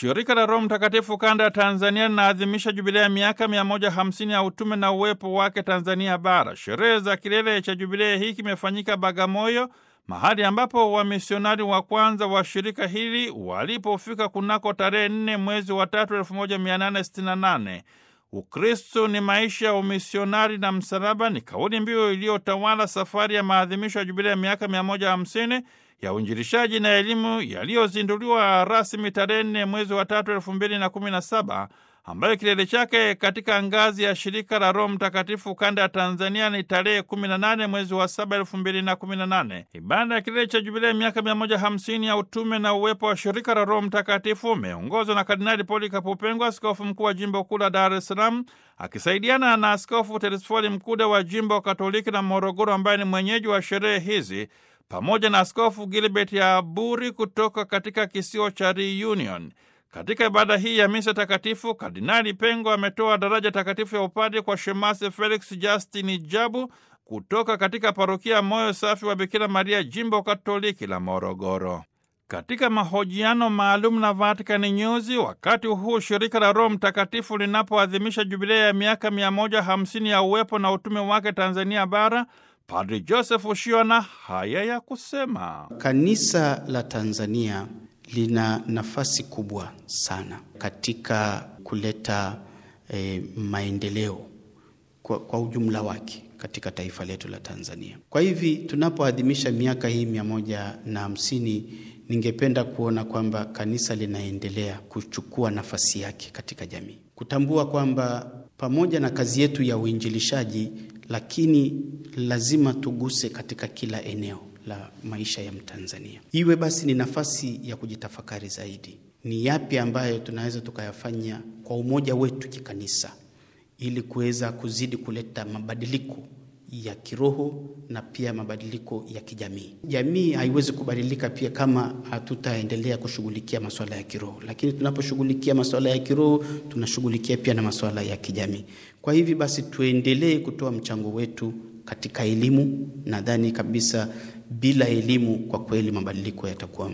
Shirika la Roho Mtakatifu kanda ya Tanzania linaadhimisha jubilea ya miaka 150 ya utume na uwepo wake Tanzania Bara. Sherehe za kilele cha jubilea hii kimefanyika Bagamoyo, mahali ambapo wamisionari wa kwanza wa shirika hili walipofika kunako tarehe 4 mwezi wa tatu 1868. Ukristo ni maisha ya umisionari na msalaba ni kauli mbiu iliyotawala safari ya maadhimisho ya jubilea ya miaka 150 ya uinjilishaji na elimu yaliyozinduliwa rasmi tarehe nne mwezi wa tatu elfu mbili na kumi na saba ambayo kilele chake katika ngazi ya shirika la Roho Mtakatifu kanda ya Tanzania ni tarehe 18 mwezi wa saba elfu mbili na kumi na nane. Ibada ya kilele cha jubilei ya miaka 150 ya utume na uwepo wa shirika la Roho Mtakatifu umeongozwa na Kardinali Polikapu Upengwa, askofu mkuu wa jimbo kuu la Dar es Salaam, akisaidiana na Askofu Telesfori Mkude wa jimbo Katoliki la Morogoro, ambaye ni mwenyeji wa sherehe hizi pamoja na Askofu Gilbert ya Buri kutoka katika kisiwa cha Reunion. Katika ibada hii ya misa takatifu, Kardinali Pengo ametoa daraja takatifu ya upadi kwa Shemasi Felix Justin Jabu kutoka katika parokia Moyo Safi wa Bikira Maria, jimbo Katoliki la Morogoro. Katika mahojiano maalum na Vatican News, wakati huu shirika la Roho Mtakatifu linapoadhimisha jubilea ya miaka 150 ya uwepo na utume wake Tanzania Bara, Padri Joseph Ushiona haya ya kusema: Kanisa la Tanzania lina nafasi kubwa sana katika kuleta eh, maendeleo kwa, kwa ujumla wake katika taifa letu la Tanzania. Kwa hivi tunapoadhimisha miaka hii mia moja na hamsini, ningependa kuona kwamba kanisa linaendelea kuchukua nafasi yake katika jamii, kutambua kwamba pamoja na kazi yetu ya uinjilishaji lakini lazima tuguse katika kila eneo la maisha ya Mtanzania. Iwe basi ni nafasi ya kujitafakari zaidi, ni yapi ambayo tunaweza tukayafanya kwa umoja wetu kikanisa, ili kuweza kuzidi kuleta mabadiliko ya kiroho na pia mabadiliko ya kijamii. Jamii haiwezi kubadilika pia kama hatutaendelea kushughulikia masuala ya kiroho, lakini tunaposhughulikia masuala ya kiroho tunashughulikia pia na masuala ya kijamii. Kwa hivi basi tuendelee kutoa mchango wetu katika elimu. Nadhani kabisa bila elimu, kwa kweli mabadiliko yatakuwa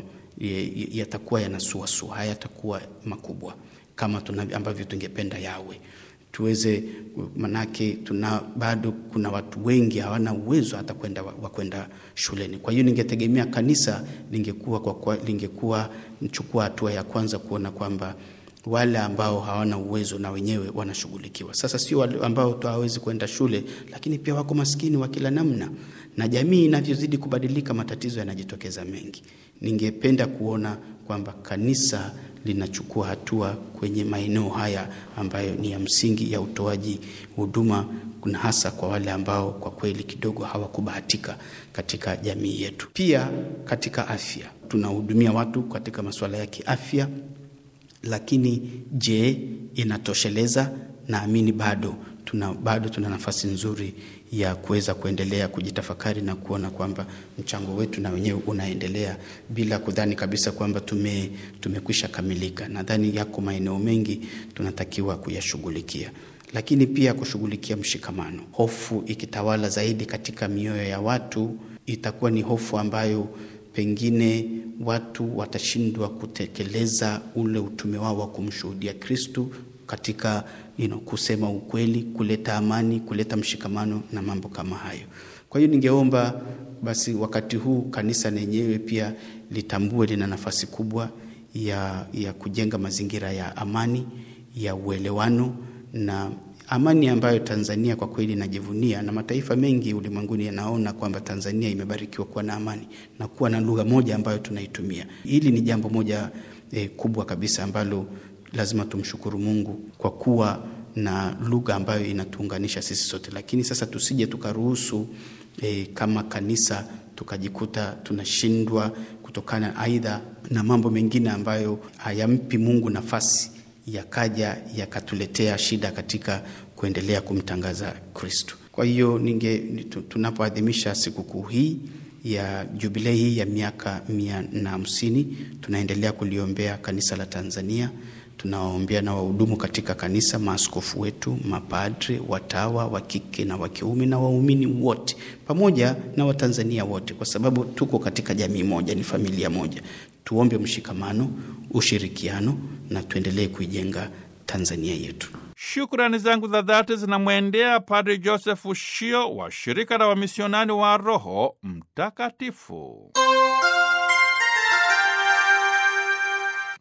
yatakuwa yanasuasua, hayatakuwa makubwa kama tuna ambavyo tungependa yawe tuweze manake, tuna bado kuna watu wengi hawana uwezo hata kwenda wa kwenda shuleni. Kwa hiyo ningetegemea kanisa lingekuwa kwa, kwa, lingekuwa mchukua hatua ya kwanza kuona kwamba wale ambao hawana uwezo na wenyewe wanashughulikiwa. Sasa sio wale ambao hawawezi kwenda shule, lakini pia wako maskini wa kila namna, na jamii inavyozidi kubadilika, matatizo yanajitokeza mengi. Ningependa kuona kwamba kanisa linachukua hatua kwenye maeneo haya ambayo ni ya msingi ya utoaji huduma, kuna hasa kwa wale ambao kwa kweli kidogo hawakubahatika katika jamii yetu. Pia katika afya tunahudumia watu katika masuala ya kiafya, lakini je, inatosheleza? Naamini bado tuna, bado tuna nafasi nzuri ya kuweza kuendelea kujitafakari na kuona kwamba mchango wetu na wenyewe unaendelea bila kudhani kabisa kwamba tume tumekwisha kamilika. Nadhani yako maeneo mengi tunatakiwa kuyashughulikia, lakini pia kushughulikia mshikamano. Hofu ikitawala zaidi katika mioyo ya watu, itakuwa ni hofu ambayo pengine watu watashindwa kutekeleza ule utume wao wa kumshuhudia Kristu katika you know, kusema ukweli, kuleta amani, kuleta mshikamano na mambo kama hayo. Kwa hiyo ningeomba basi wakati huu kanisa lenyewe pia litambue lina nafasi kubwa ya, ya kujenga mazingira ya amani, ya uelewano na amani ambayo Tanzania kwa kweli inajivunia na mataifa mengi ulimwenguni yanaona kwamba Tanzania imebarikiwa kuwa na amani na kuwa na lugha moja ambayo tunaitumia. Hili ni jambo moja eh, kubwa kabisa ambalo lazima tumshukuru Mungu kwa kuwa na lugha ambayo inatuunganisha sisi sote, lakini sasa tusije tukaruhusu e, kama kanisa tukajikuta tunashindwa kutokana aidha na mambo mengine ambayo hayampi Mungu nafasi yakaja yakatuletea shida katika kuendelea kumtangaza Kristo. Kwa hiyo ninge tunapoadhimisha sikukuu hii ya jubilei hii ya miaka mia na hamsini tunaendelea kuliombea kanisa la Tanzania tunawaombea na wahudumu katika kanisa, maaskofu wetu, mapadre, watawa wa kike na wa kiume na waumini wote, pamoja na Watanzania wote, kwa sababu tuko katika jamii moja, ni familia moja. Tuombe mshikamano, ushirikiano na tuendelee kuijenga Tanzania yetu. Shukrani zangu za dhati zinamwendea Padri Joseph Shio wa shirika la wamisionani wa Roho Mtakatifu.